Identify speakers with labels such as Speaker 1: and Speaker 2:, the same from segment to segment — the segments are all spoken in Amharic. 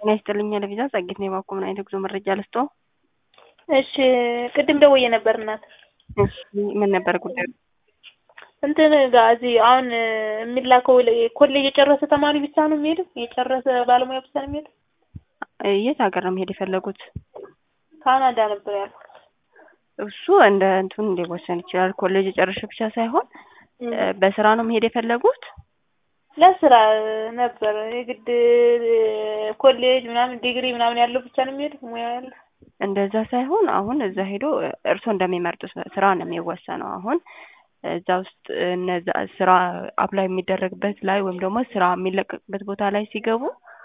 Speaker 1: ጤና ይስጥልኝ ለቪዛ ጸጌት ነው የባኮ ምን አይነት ጉዞ መረጃ ልስጦ?
Speaker 2: እሺ ቅድም ደውዬ ነበር እናት።
Speaker 1: እሺ ምን ነበር ጉዳዩ?
Speaker 2: እንትን ጋር እዚህ አሁን የሚላከው ኮሌጅ የጨረሰ ተማሪ ብቻ ነው የሚሄደው? የጨረሰ ባለሙያ ብቻ ነው የሚሄደው?
Speaker 1: የት ሀገር ነው መሄድ የፈለጉት?
Speaker 2: ካናዳ ነበር ያልኩት።
Speaker 1: እሱ እንደ እንትኑ ሊወሰን ይችላል። ኮሌጅ የጨረሰ ብቻ ሳይሆን በስራ ነው መሄድ የፈለጉት?
Speaker 2: ለስራ ነበር የግድ ኮሌጅ ምናምን ዲግሪ ምናምን ያለው ብቻ ነው የሚሄደው ሙያ ያለው
Speaker 1: እንደዛ ሳይሆን አሁን እዛ ሄዶ እርስዎ እንደሚመርጡት ስራ ነው የሚወሰነው። አሁን እዛ ውስጥ እነዛ ስራ አፕላይ የሚደረግበት ላይ ወይም ደግሞ ስራ የሚለቀቅበት ቦታ ላይ ሲገቡ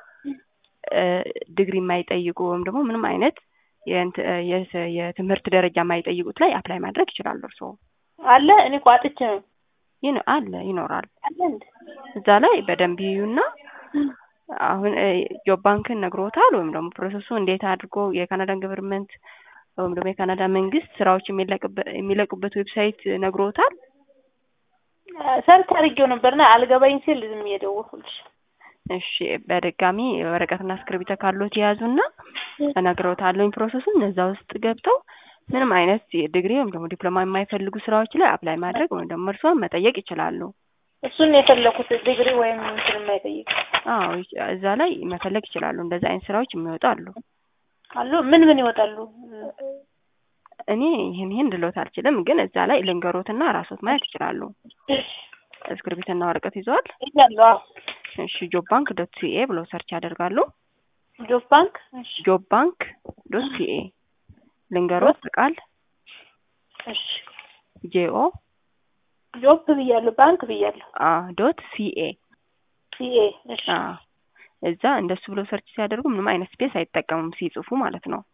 Speaker 1: ዲግሪ የማይጠይቁ ወይም ደግሞ ምንም አይነት የትምህርት ደረጃ የማይጠይቁት ላይ አፕላይ ማድረግ ይችላሉ። እርስዎ
Speaker 2: አለ እኔ እኮ አጥቼ ነው
Speaker 1: ይህ አለ ይኖራል።
Speaker 2: አለ እንደ
Speaker 1: እዛ ላይ በደንብ ይዩና አሁን ጆብ ባንክን ነግሮታል ወይም ደግሞ ፕሮሰሱ እንዴት አድርጎ የካናዳን ገቨርንመንት ወይም ደግሞ የካናዳ መንግስት ስራዎች የሚለቁበት ዌብሳይት ነግሮታል።
Speaker 2: ሰርች አድርጌው ነበርና አልገባኝ ሲል ዝም እየደወልኩልሽ።
Speaker 1: እሺ በድጋሚ ወረቀትና እስክሪብቶ ካሎት የያዙና እነግሮታለሁኝ ፕሮሰሱን እዛ ውስጥ ገብተው ምንም አይነት ዲግሪ ወይም ደግሞ ዲፕሎማ የማይፈልጉ ስራዎች ላይ አፕላይ ማድረግ ወይም ደግሞ እርስዎን መጠየቅ ይችላሉ።
Speaker 2: እሱን የፈለኩት ዲግሪ ወይም እንትን የማይጠይቅ
Speaker 1: አዎ እዛ ላይ መፈለግ ይችላሉ። እንደዚህ አይነት ስራዎች የሚወጡ አሉ
Speaker 2: አሉ። ምን ምን ይወጣሉ?
Speaker 1: እኔ ይህን ይህን ልሎት አልችልም፣ ግን እዛ ላይ ልንገሮትና ራሶት ማየት ይችላሉ። እስክሪብትና ወረቀት ይዘዋል?
Speaker 2: ይዛለሁ። አዎ።
Speaker 1: እሺ ጆብ ባንክ ዶት ሲኤ ብለው ሰርች ያደርጋሉ።
Speaker 2: ጆብ ባንክ እሺ፣
Speaker 1: ጆብ ባንክ ዶት ሲኤ ልንገሮት በቃል
Speaker 2: እሺ፣
Speaker 1: ጄኦ
Speaker 2: ጆብ ብያለሁ፣ ባንክ ብያለሁ።
Speaker 1: አ ዶት ሲኤ
Speaker 2: ሲኤ እሺ፣
Speaker 1: አ እዛ እንደሱ ብለው ሰርች ሲያደርጉ ምንም አይነት ስፔስ አይጠቀሙም ሲጽፉ ማለት ነው።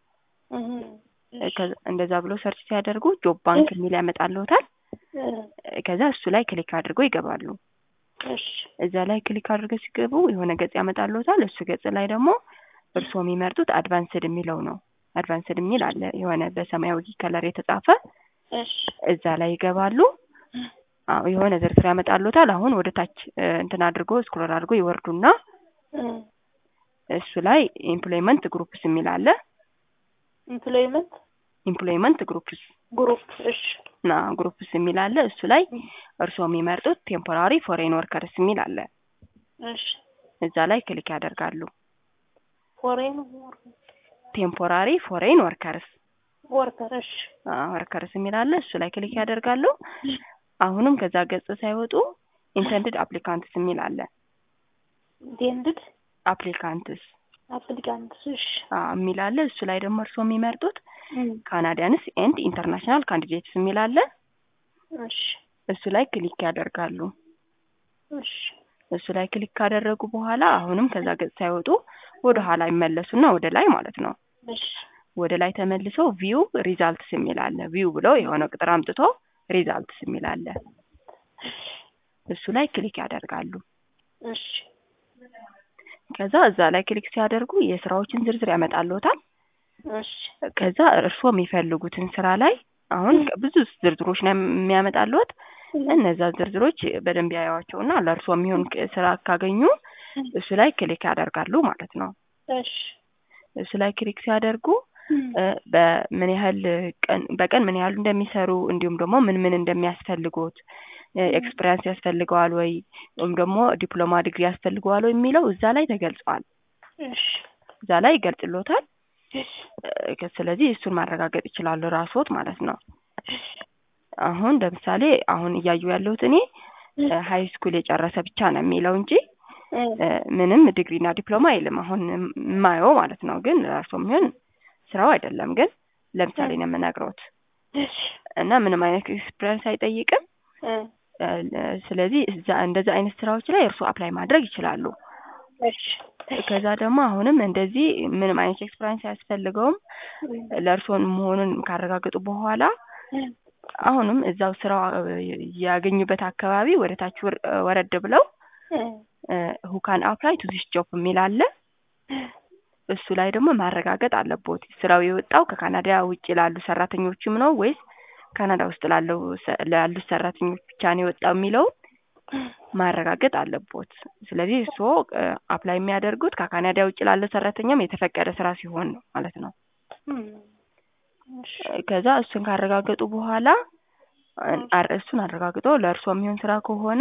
Speaker 1: እንደዛ ብሎ ሰርች ሲያደርጉ ጆብ ባንክ የሚል ያመጣልዎታል። ከዛ እሱ ላይ ክሊክ አድርገው ይገባሉ።
Speaker 2: እሺ፣
Speaker 1: እዛ ላይ ክሊክ አድርገው ሲገቡ የሆነ ገጽ ያመጣልዎታል። እሱ ገጽ ላይ ደግሞ እርስዎ የሚመርጡት አድቫንስድ የሚለው ነው። አድቫንስድ የሚል አለ የሆነ በሰማያዊ ከለር የተጻፈ
Speaker 2: እሺ፣
Speaker 1: እዛ ላይ ይገባሉ። አዎ የሆነ ዝርዝር ያመጣልዎታል። አሁን ወደ ታች እንትን አድርጎ ስክሮል አድርጎ ይወርዱና እሱ ላይ ኤምፕሎይመንት ግሩፕስ የሚል አለ።
Speaker 2: ኢምፕሎይመንት
Speaker 1: ኤምፕሎይመንት ግሩፕስ
Speaker 2: ግሩፕ እሺ፣
Speaker 1: ና ግሩፕስ የሚል አለ። እሱ ላይ እርስዎ የሚመርጡት ቴምፖራሪ ፎሬን ወርከርስ የሚል አለ።
Speaker 2: እሺ፣
Speaker 1: እዛ ላይ ክሊክ ያደርጋሉ።
Speaker 2: ፎሬን
Speaker 1: ቴምፖራሪ ፎሬን ወርከርስ
Speaker 2: ወርከር እሺ፣
Speaker 1: ወርከርስ የሚል አለ። እሱ ላይ ክሊክ ያደርጋሉ። አሁንም ከዛ ገጽ ሳይወጡ ኢንተንድድ አፕሊካንትስ የሚል አለ።
Speaker 2: ኢንቴንድድ
Speaker 1: አፕሊካንትስ
Speaker 2: አፕሊካንትስ እሺ፣
Speaker 1: የሚል አለ። እሱ ላይ ደግሞ እርስዎ የሚመርጡት ካናዲያንስ ኤንድ ኢንተርናሽናል ካንዲዴትስ የሚል አለ።
Speaker 2: እሺ፣
Speaker 1: እሱ ላይ ክሊክ ያደርጋሉ።
Speaker 2: እሺ፣
Speaker 1: እሱ ላይ ክሊክ ካደረጉ በኋላ አሁንም ከዛ ገጽ ሳይወጡ ወደ ኋላ ይመለሱና ወደ ላይ ማለት ነው።
Speaker 2: እሺ፣
Speaker 1: ወደ ላይ ተመልሰው ቪው ሪዛልትስ የሚል አለ። ቪው ብለው የሆነ ቁጥር አምጥቶ ሪዛልትስ የሚል አለ። እሱ ላይ ክሊክ ያደርጋሉ።
Speaker 2: እሺ፣
Speaker 1: ከዛ እዛ ላይ ክሊክ ሲያደርጉ የስራዎችን ዝርዝር ያመጣልዎታል።
Speaker 2: እሺ፣
Speaker 1: ከዛ እርስዎ የሚፈልጉትን ስራ ላይ አሁን ብዙ ዝርዝሮች ነው የሚያመጣልዎት። እነዛ ዝርዝሮች በደንብ ያዩዋቸውና ለእርስዎ የሚሆን ስራ ካገኙ እሱ ላይ ክሊክ ያደርጋሉ ማለት ነው።
Speaker 2: እሺ፣
Speaker 1: እሱ ላይ ክሊክ ሲያደርጉ በምን ያህል ቀን በቀን ምን ያህል እንደሚሰሩ እንዲሁም ደግሞ ምን ምን እንደሚያስፈልጎት ኤክስፒሪያንስ ያስፈልገዋል ወይ ወይም ደግሞ ዲፕሎማ ዲግሪ ያስፈልገዋል ወይ የሚለው እዛ ላይ ተገልጿል።
Speaker 2: እሺ፣
Speaker 1: እዛ ላይ ይገልጽሎታል። ስለዚህ እሱን ማረጋገጥ ይችላሉ ራስዎት ማለት ነው። አሁን ለምሳሌ አሁን እያዩ ያለሁት እኔ ሀይ ስኩል የጨረሰ ብቻ ነው የሚለው እንጂ ምንም ዲግሪና ዲፕሎማ አይልም። አሁን የማየው ማለት ነው። ግን እርስዎ የሚሆን ስራው አይደለም። ግን ለምሳሌ ነው የምነግረውት እና ምንም አይነት ኤክስፒሪያንስ አይጠይቅም። ስለዚህ እዛ እንደዛ አይነት ስራዎች ላይ እርስዎ አፕላይ ማድረግ ይችላሉ። ከዛ ደግሞ አሁንም እንደዚህ ምንም አይነት ኤክስፒሪያንስ አያስፈልገውም ለእርስዎ መሆኑን ካረጋገጡ በኋላ አሁንም እዛው ስራው ያገኙበት አካባቢ ወደ ታች ወረድ ብለው ሁካን አፕላይ ቱ ዚስ ጆብ የሚል አለ። እሱ ላይ ደግሞ ማረጋገጥ አለቦት ስራው የወጣው ከካናዳ ውጭ ላሉ ሰራተኞችም ነው ወይስ ካናዳ ውስጥ ላለው ላሉት ሰራተኞች ብቻ ነው የወጣው የሚለውን ማረጋገጥ አለቦት። ስለዚህ እርስዎ አፕላይ የሚያደርጉት ከካናዳ ውጭ ላለ ሰራተኛም የተፈቀደ ስራ ሲሆን ነው ማለት ነው።
Speaker 2: እም፣ እሺ
Speaker 1: ከዛ እሱን ካረጋገጡ በኋላ አር- እሱን አረጋግጦ ለእርስዎ የሚሆን ስራ ከሆነ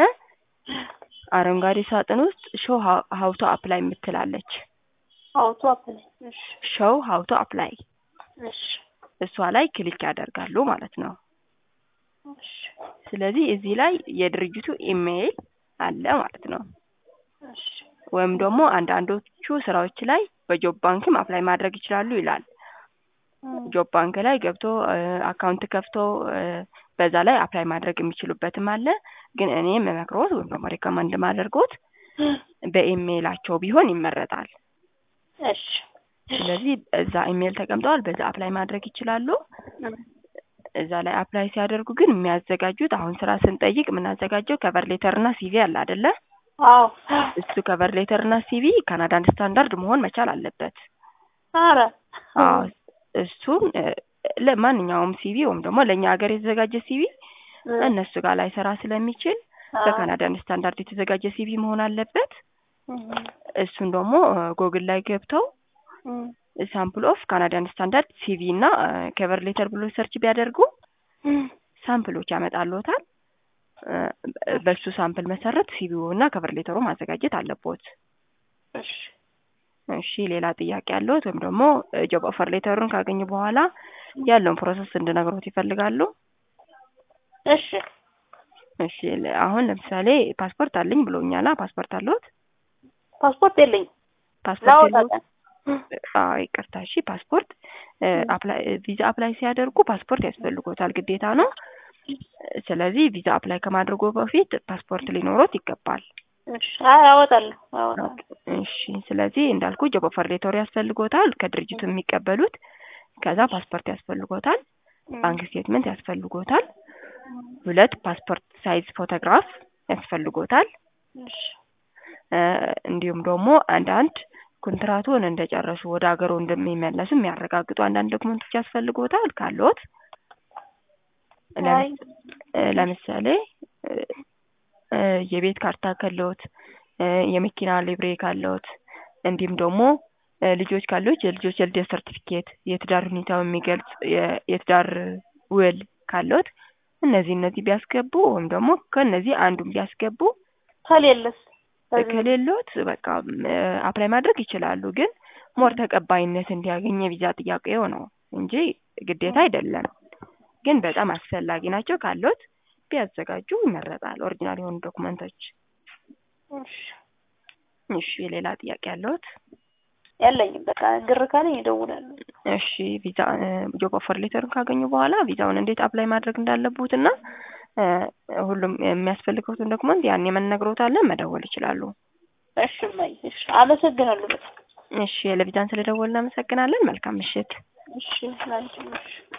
Speaker 1: አረንጓዴ ሳጥን ውስጥ ሾው ሀውቶ አፕላይ የምትላለች
Speaker 2: አውቶ አፕላይ እሺ
Speaker 1: ሾው ሀውቶ አፕላይ
Speaker 2: እሺ
Speaker 1: እሷ ላይ ክሊክ ያደርጋሉ ማለት ነው።
Speaker 2: እሺ
Speaker 1: ስለዚህ እዚህ ላይ የድርጅቱ ኢሜይል አለ ማለት ነው።
Speaker 2: እሺ
Speaker 1: ወይም ደግሞ አንዳንዶቹ ስራዎች ላይ በጆብ ባንክም አፕላይ ማድረግ ይችላሉ ይላል።
Speaker 2: እም፣
Speaker 1: ጆብ ባንክ ላይ ገብቶ አካውንት ከፍቶ እ፣ በዛ ላይ አፕላይ ማድረግ የሚችሉበትም አለ። ግን እኔ የምመክሮት ወይም ደግሞ ሪከመንድ ማደርጎት በኢሜይላቸው ቢሆን ይመረጣል።
Speaker 2: እሺ
Speaker 1: ስለዚህ እዛ ኢሜይል ተቀምጠዋል፣ በዛ አፕላይ ማድረግ ይችላሉ።
Speaker 2: እም፣
Speaker 1: እዛ ላይ አፕላይ ሲያደርጉ ግን የሚያዘጋጁት አሁን ስራ ስንጠይቅ የምናዘጋጀው ከቨር ሌተር እና ሲቪ አለ አይደለ?
Speaker 2: አዎ
Speaker 1: እሱ ከቨር ሌተር እና ሲቪ ካናዳን ስታንዳርድ መሆን መቻል አለበት።
Speaker 2: ኧረ
Speaker 1: አዎ እሱን እ፣ ለማንኛውም ሲቪ ወይም ደግሞ ለእኛ ሀገር የተዘጋጀ ሲቪ
Speaker 2: እም፣
Speaker 1: እነሱ ጋር ላይ ሰራ ስለሚችል
Speaker 2: አዎ፣
Speaker 1: በካናዳን ስታንዳርድ የተዘጋጀ ሲቪ መሆን አለበት።
Speaker 2: እም፣
Speaker 1: እሱን ደግሞ ጎግል ላይ ገብተው
Speaker 2: እም፣
Speaker 1: ሳምፕል ኦፍ ካናዳን ስታንዳርድ ሲቪ እና ከቨር ሌተር ብሎ ሰርች ቢያደርጉ
Speaker 2: እም፣
Speaker 1: ሳምፕሎች ያመጣልዎታል። እ፣ በሱ ሳምፕል መሰረት ሲቪው እና ከቨር ሌተሩ ማዘጋጀት አለቦት።
Speaker 2: እሺ
Speaker 1: እሺ ሌላ ጥያቄ ያለዎት ወይም ደግሞ ጆብ ኦፈር ሌተሩን ካገኙ በኋላ ያለውን ፕሮሰስ እንድነግሮት ይፈልጋሉ?
Speaker 2: እሺ
Speaker 1: እሺ ለ- አሁን ለምሳሌ ፓስፖርት አለኝ ብሎኛላ። ፓስፖርት አለዎት?
Speaker 2: ፓስፖርት የለኝም
Speaker 1: ፓስፖርት
Speaker 2: ላወጣ
Speaker 1: የለዎት?
Speaker 2: ቀን
Speaker 1: አዎ ይቅርታ። እሺ ፓስፖርት እ፣ አፕላይ ቪዛ አፕላይ ሲያደርጉ ፓስፖርት ያስፈልጎታል፣ ግዴታ ነው። ስለዚህ ቪዛ አፕላይ ከማድረጉ በፊት ፓስፖርት ሊኖሮት ይገባል።
Speaker 2: እሺ አይ አወጣለሁ አወጣለሁ
Speaker 1: እሺ ስለዚህ እንዳልኩ ጆብ ኦፈር ሌተሩ ያስፈልጎታል፣ ከድርጅቱ የሚቀበሉት። ከዛ ፓስፖርት ያስፈልጎታል፣ ባንክ ስቴትመንት ያስፈልጎታል፣ ሁለት ፓስፖርት ሳይዝ ፎቶግራፍ ያስፈልጎታል።
Speaker 2: እሺ
Speaker 1: እ፣ እንዲሁም ደግሞ አንዳንድ ኮንትራቱን እንደጨረሱ ወደ ሀገሩ እንደሚመለሱ የሚያረጋግጡ አንዳንድ ዶክመንቶች ያስፈልጎታል ካለዎት ለም-
Speaker 2: አይ
Speaker 1: እ፣ ለምሳሌ እ፣ እ፣ የቤት ካርታ ካለዎት እ፣ የመኪና ሊብሬ ካለዎት እንዲሁም ደግሞ እ፣ ልጆች ካለዎት የልጆች የልደት ሰርቲፊኬት፣ የትዳር ሁኔታው የሚገልጽ የ- የትዳር ውል ካለዎት እነዚህ እነዚህ ቢያስገቡ ወይም ደግሞ ከእነዚህ አንዱን ቢያስገቡ
Speaker 2: ከሌለስ ከዚህ
Speaker 1: ከሌሎት በቃ አፕላይ ማድረግ ይችላሉ። ግን ሞር ተቀባይነት እንዲያገኝ የቪዛ ጥያቄው ነው እንጂ ግዴታ አይደለም። ግን በጣም አስፈላጊ ናቸው። ካሎት ቢያዘጋጁ ይመረጣል። ኦሪጂናል የሆኑ ዶክመንቶች።
Speaker 2: እሺ
Speaker 1: እሺ ሌላ ጥያቄ ያለዎት?
Speaker 2: የለኝም በቃ ግር ካለኝ እደውላለሁ
Speaker 1: እሺ ቪዛ ጆብ ኦፈር ሌተሩን ካገኙ በኋላ ቪዛውን እንዴት አፕላይ ማድረግ እንዳለቡት እና እ፣ ሁሉም የሚያስፈልገውትን ዶክመንት ያን የምንነግሮታለን መደወል ይችላሉ።
Speaker 2: እሺ እማዬ እሺ አመሰግናለሁ በጣም
Speaker 1: እሺ ለቪዛን ስለደወልን እናመሰግናለን። መልካም ምሽት።
Speaker 2: እሺ ላንቺም እሺ